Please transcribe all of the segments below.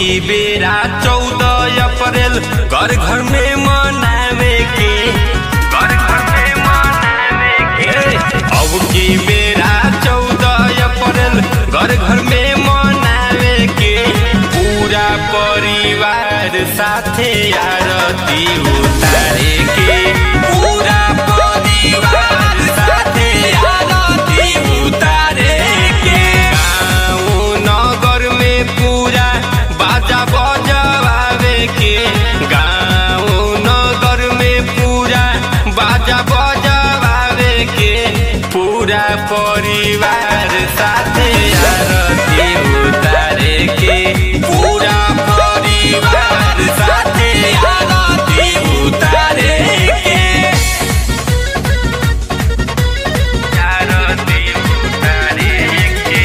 की बेरा चौदह अप्रैल घर घर में मनावे के घर घर में मनावे के अब की बेरा चौदह अप्रैल घर घर में मनावे के पूरा परिवार साथे आरती उतारे के पूरा परिवार साथे आरती उतारे के गाँव नगर में पूरा बाजा बजवावे के गाँव नगर में पूरा बाजा बजवावे के पूरा परिवार साथे आरती उतारे के पूरा परिवार साथे आरती उतारे के आरती उतारे के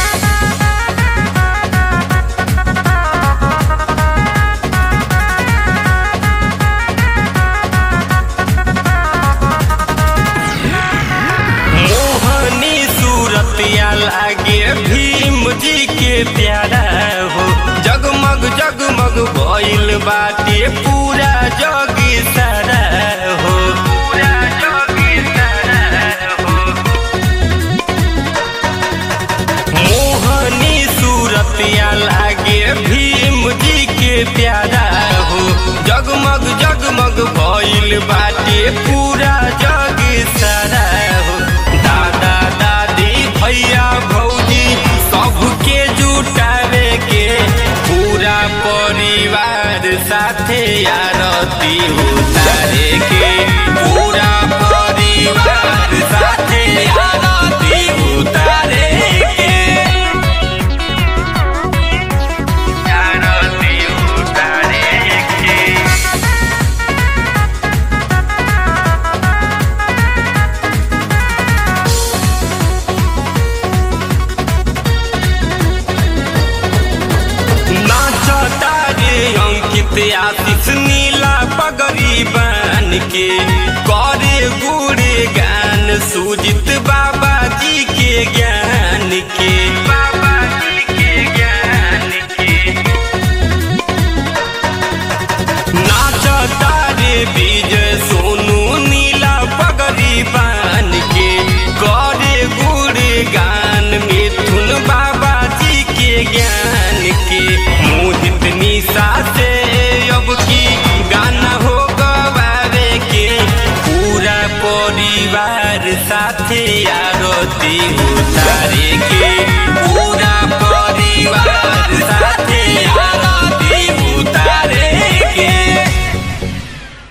मोहनी सूरतिया लागे भीम जी के प्यारा हो जगमग जगमग भइल बाटे पूरा जग सारा हो पूरा जग सारा हो मोहनी सूरतिया लागे भीम जी के प्यारा हो जगमग जगमग भइल बाटे पूरा जग सारा हो दादा दादी भैया भौजी सबके जुटावे के पूरा परिवार साथे आरती उतारे के पूरा परिवार साथे आरती उतारे के आरती उतारे के नाचता रे अंकित आशीष नीला पगड़ी बन के करे गुड़े गान सूज